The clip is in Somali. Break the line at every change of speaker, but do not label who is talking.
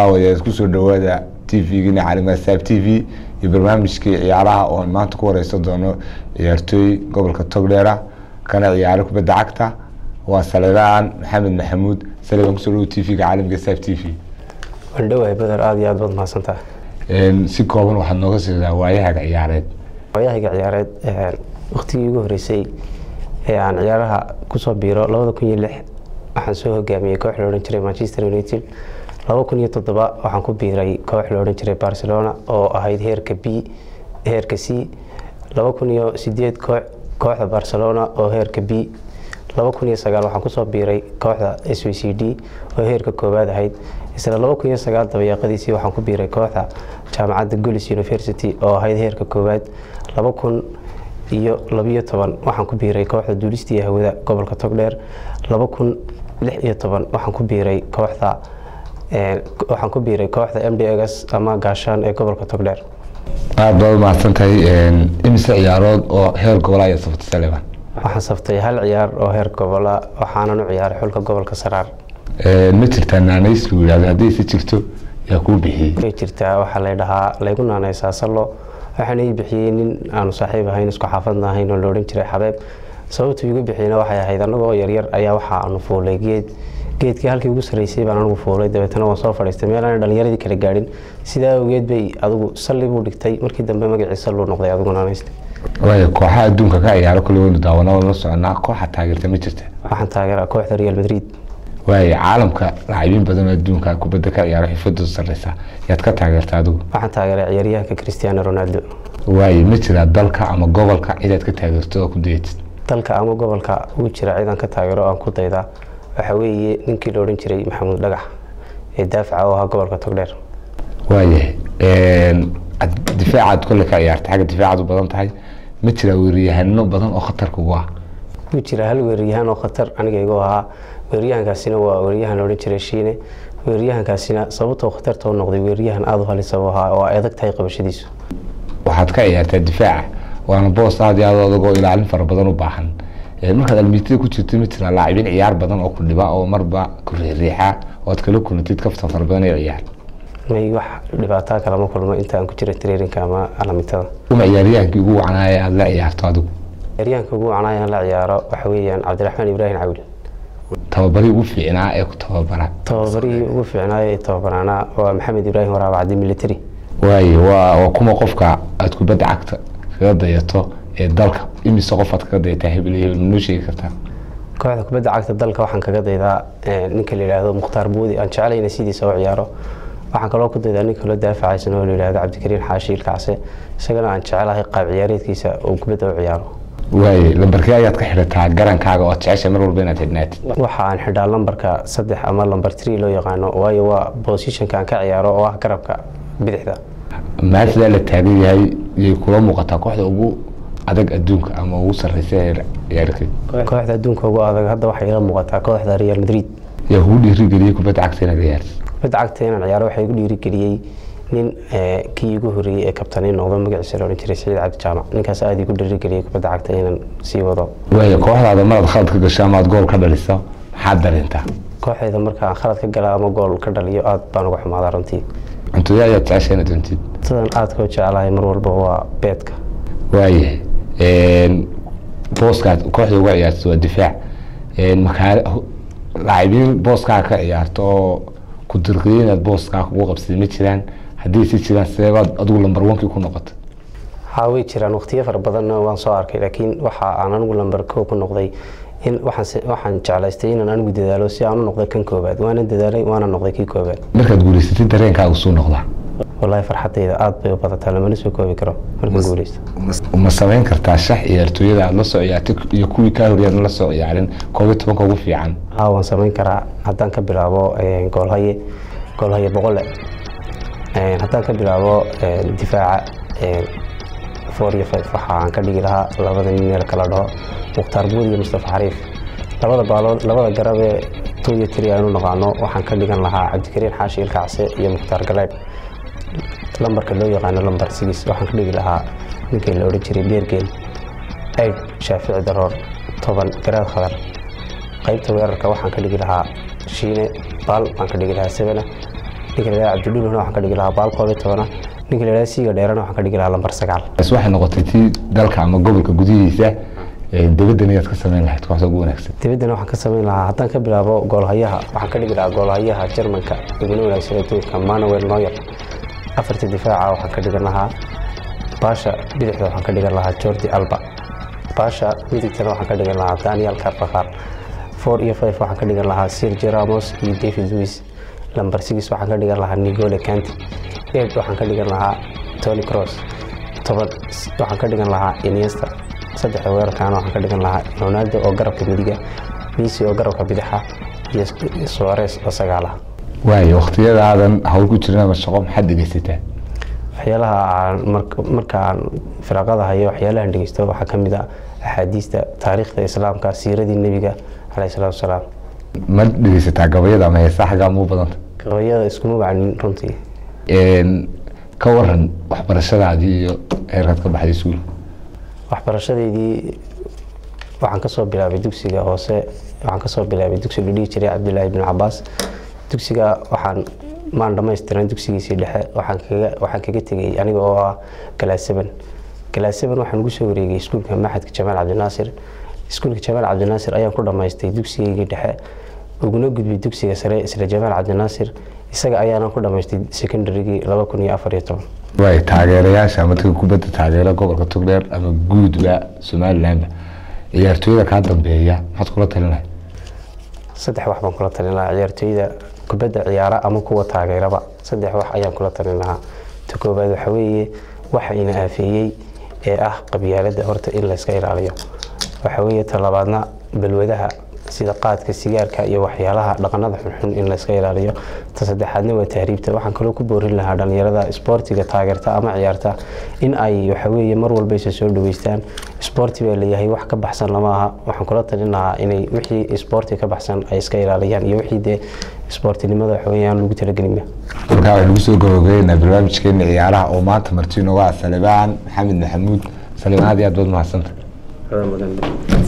daawadeed kusoo dhawaada t v-gina caalima saab t v iyo barnaamijkii ciyaaraha oo maanta ku wareysan doono ciyaartooy gobolka togdheera kana ciyaaro kubadda cagta waa saleebaan maxamed maxamuud saleebaan kusoo dhawo t v-ga caalamiga saab t v
waan dhowahay beder aada iyo aad baad mahadsantaha
si kooban waxaad nooga siidaa waayahaga ciyaareed
waayahayga ciyaareed waktigii ugu horeysay ee aan ciyaaraha kusoo biiro labada kun iyo lix waxaan soo hogaamiyey koox la odhan jiray manchester united laba kun iyo toddoba waxaan ku biiray koox la odhan jiray barcelona oo ahayd heerka b heerka c laba kun iyo sideed koox kooxda barcelona oo heerka b laba kun iyo sagaal waxaan kusoo biiray kooxda s v c d oo heerka koowaad ahayd isla laba kun iyo sagaal dabayaaqadiisii waxaan ku biiray kooxda jaamacadda golis university oo ahayd heerka koowaad laba kun iyo labiyo toban waxaan ku biiray kooxda duulista iyo hawada gobolka togdheer laba kun lix iyo toban waxaan ku biiray kooxda waxaan ku biiray kooxda m d gs ama gaashaan ee gobolka togdheer
aada baad umahadsan tahay imise ciyaarood oo heer gobola ayaa saftay saleebaan
waxaan saftay hal ciyaar oo heer gobola waxaanan u ciyaaray xulka gobolka saraar
ma jirtaa naanays lagu yihahdo haddii si jirto yaa kuu bixiyey
way jirtaa waxaa lay dhahaa laygu naanaysaa sallo waxaana ii bixiyey nin aanu saaxiib ahayn isku xaafadna ahayn oo la odhan jiray xabeeb sababtu igu bixiyeyna waxay ahayd anagoo yaryar ayaa waxa aanu fuulay geed geedkii halkii ugu sarreysay baan anigu fuulay dabeetana waan soo fadhiistay meel aan dhalinyaradii kala gaadhin sidaa awgeed bay adigu salli buu dhigtay markii dambe magacii salluu noqday adigu naanaystay
waaya kooxaha adduunka ka ciyaaro kule waynu daawana la soconaa kooxa taageerta ma jirta
waxaan taageeraa kooxda real madrid
waaya caalamka lacabiin badan oo adduunka kubadda ka ciyaaro xifadooda sarreysa yaad ka taageerta adigu
waxaan taageeraa ciyaaryahanka cristiano ronaldo
waaya ma jiraa dalka ama gobolka cidaad ka taageerto oo ku dayatid
dalka ama gobolka ugu jira cidaan ka taageero aan ku daydaa waxaa weeye ninkii la odhan jiray maxamuud dhagax ee daafaca oo ahaa gobolka togdheer
waayahay difaacaad kolle ka ciyaarta xagga difaacaad u badan tahay ma jiraa weeriyahano badan oo khatar kugu ah
wuu jira hal weeraryahaan oo khatar aniga igu ahaa weeraryahankaasina waa weeraryahan la odhan jiray shiine weeraryahankaasina sababtoo khatarta u noqday weeraryahan aada u halisa u ahaa oo ay adag tahay qabashadiisu
waxaad ka ciyaartaa difaaca waana boos aada iyo aad adagoo ilaalin fara badan u baahan markaad almiitada ku jirto ma jiraa laacibiin ciyaar badan oo ku dhiba oo marba ku riixriixa oo aad kala kulantid kaftan fara badan ee ciyaar
may wax dhibaataa kalama kulmo inta aan ku jira traininka ama alamitada
uma ciyaaryahankii ugu wacnaaya aada la ciyaarto adigu
ciyaaryahanka ugu wacnaaya aan la ciyaaro waxa weeyaan cabdiraxmaan ibraahim cawil
tababarihii ugu fiicnaa ee ku tababara
tababarihii ugu fiicnaayo ee tababaraanaa waa maxamed ibraahim waraab cabdi military
waaye waa waa kuma qofka aada kubadda cagta kaga dayato ee dalka imise qof aad kaga dayataa hebel iyo hebel manoo sheegi kartaa
kooxda kubadda cagta dalka waxaan kaga daydaa ninka la yidhaahdo mukhtaar buudi aan jeclayna sidiisa u ciyaaro waxaan kaloo ku daydaa ninka loo daafacaysan oo la yidhahdo cabdikariin xaashi ilkacse isagana aan jecelahay qaab ciyaareedkiisa uu kubadda u ciyaaro
waaye lambarkee ayaad ka xidhataa garankaaga oo jecesha mar walba inaad xidhnaatid
waxa aan xidhaa lambarka saddex ama lambar tree loo yaqaano waayo waa bosishonka aan ka ciyaaro oo ah garabka bidixda
maalidaa la taagan yahay yay kula muuqataa kooxda ugu adag adduunka ama ugu sarreysa ee ciyaarkeed
kooxda adduunka ugu adag hadda waxay ila muuqataa kooxda real madrid
yaa kugu dhiirigeliyey kubadda cagta inaad ciyaartid
kubadda cagta inaan ciyaaro waxaa igu dhiirigeliyey nin kii igu horreeyey ee kabtanii noqdo magaciisa la odhan jiray saciid cabdi jaamac ninkaas aada igu dhiirigeliyey kubadda cagta inaan sii wado
waaya kooxdaada maraad khalad ka gasho ama aad gool ka dhaliso maxaad dareentaa
kooxdayda marka aan khalad ka gala ama gool ka dhaliyo aada baan uga xumaadaa runtii
cuntooya ayaad jecesha inaad cuntid
sidan aadka u jecelahay mar walba waa beedka
waayahay booskaad kooxda uga ciyaarto waa difaac makaa laacibiin booskaa ka ciyaarto oo ku dirqiyo inaad booskaa ugu qabsatid ma jiraan haddii si jiraan seebaad adigu lambar wankii ku noqota
haa way jiraan waqtiyo fara badanna waan soo arkay laakiin waxa aan anigu lambar koo ku noqday in waxaan jeclaystay inaan anigu dadaalo si aan u noqday kan koobaad waana dadaalay waana noqday kii koobaad
markaad guulaysatid dareenkaagu suu noqdaa
wallaahi farxadayda aada bay u badataa lamana soo koobi karo markaan guulaysto
ma samayn kartaa shax ciyaartooyada aada la soo ciyaartay iyo kuwii kaa horyaad la soo ciyaarin koob iyo tobanka ugu fiican
haa waan samayn karaa haddaan ka bilaabo goolhaye goolhaye boqole haddaan ka bilaabo difaaca four iyo five waxa aan ka dhigi lahaa labada nin meel kala dhaho mukhtaar buud iyo mustafa xariif labada baalood labada garab ee two iyo three aynu naqaano waxaan ka dhigan lahaa cabdikariin xaashi ilkacse iyo mukhtaar galeed lambarka loo yaqaano lambar sigis waxaan ka dhigi lahaa ninkii la odhan jiray beergeel aid shaafici daroor toban garaad khadar qaybta weerarka waxaan ka dhigi lahaa shiine baal baan ka dhigi lahaa sebena ninka la yidhaha cabdidhuluna waxaan ka dhigi lahaa baal koob iyo tobana ninka la yidhaha siiga dheerana waxaan ka dhigi lahaa lambar sagaal
bas waxay noqotay tii dalka ama gobolka gudihiisa dibaddan ayaad ka sameyn lahayd kooxda ugu wanaagsan
dibaddana waxaan ka samayn lahaa haddaan ka bilaabo goolhayaha waxaan ka dhigi lahaa goolhayaha jarmanka iguna wanaagsan adduunka manuel noyer afarta difaaca waxaan ka dhigan lahaa baasha bidixda waxaan ka dhigan lahaa jordi alba baasha midigtana waxaan ka dhigan lahaa daniel carvakar four iyo five waxaan ka dhigan lahaa sirgi ramos iyo david luis lamber six waxaan ka dhigan lahaa nigole canti eight waxaan ka dhigan lahaa tony cross toban waxaan ka dhigan lahaa iniesta saddexda weerarkaana waxaan ka dhigan lahaa ronaldo oo garabka midiga messi oo garabka bidaxa iyo suares oo sagaalaha
waayo wakhtiyadaadan hawl ku jirin ama shaqo maxaad dhegeysataa
waxyaalaha aan marka aan firaaqada hayo waxyaalahan dhegeysto waxaa ka mid ah axaadiista taariikhda islaamka siiradii nebiga caleyhi salaatu wasalaam
ma dhegeysataa gabayada ama heesaa xaggaa muu badanta
gabayada iskuma wacnin runtii
ka waran waxbarashadaadii iyo heerkaad ka baxday iskuul
waxbarashadeydii waxaan kasoo bilaabay dugsiga hoose waxaan kasoo bilaabay dugsi la dhihi jiray cabdilaahi bin cabaas dugsiga waxaan maan dhamaystiran dugsigiisii dhexe waxaan kaga waxaan kaga tegay aniga oo ah galaas seven galaas seven waxaan ugu soo wareegay iskuulka maxadka jamaal cabdinaasir iskuulka jamaal cabdinaasir ayaan ku dhamaystay dugsigaygii dhexe uguna gudbay dugsiga sare isla jamaal cabdinaasir isaga ayaanan ku dhamaystay secondarygii laba kun iyo afar iyo toban
waay taageerayaasha ama dadka kubadda taageera gobolka togdheer ama guudba somalilandba ciyaartooyada kaa dambeeya maxaad kula talin lahayd
saddex wax baan kula talin lahaa ciyaartooyda kubadda ciyaara ama kuwa taageeraba saddex wax ayaan kula talin lahaa ta koobaad waxa weeye waxa ina aafeeyey ee ah qabyaaladda horta in layska ilaaliyo waxa weeye ta labaadna balwadaha sida qaadka sigaarka iyo waxyaalaha dhaqanada xunxun in layska ilaaliyo ta saddexaadna waa tahriibta waxaan kaloo ku boorin lahaa dhalinyarada isboortiga taageerta ama ciyaarta in ay waxaweeye mar walba isa soo dhaweystaan isboorti baa layahay wax ka baxsan lama aha waxaan kula talin lahaa inay wixii isboorti ka baxsan ay iska ilaaliyaan iyo wixii dee isboortinimada waxaweye aan lagu talagelinba
markaa waxaynu kusoo gabagabeynaa barnaamijkeena ciyaaraha oo maanta marti inooga ah salibaan maxamed maxamuud salibaan aad iyo aad baad mahadsanta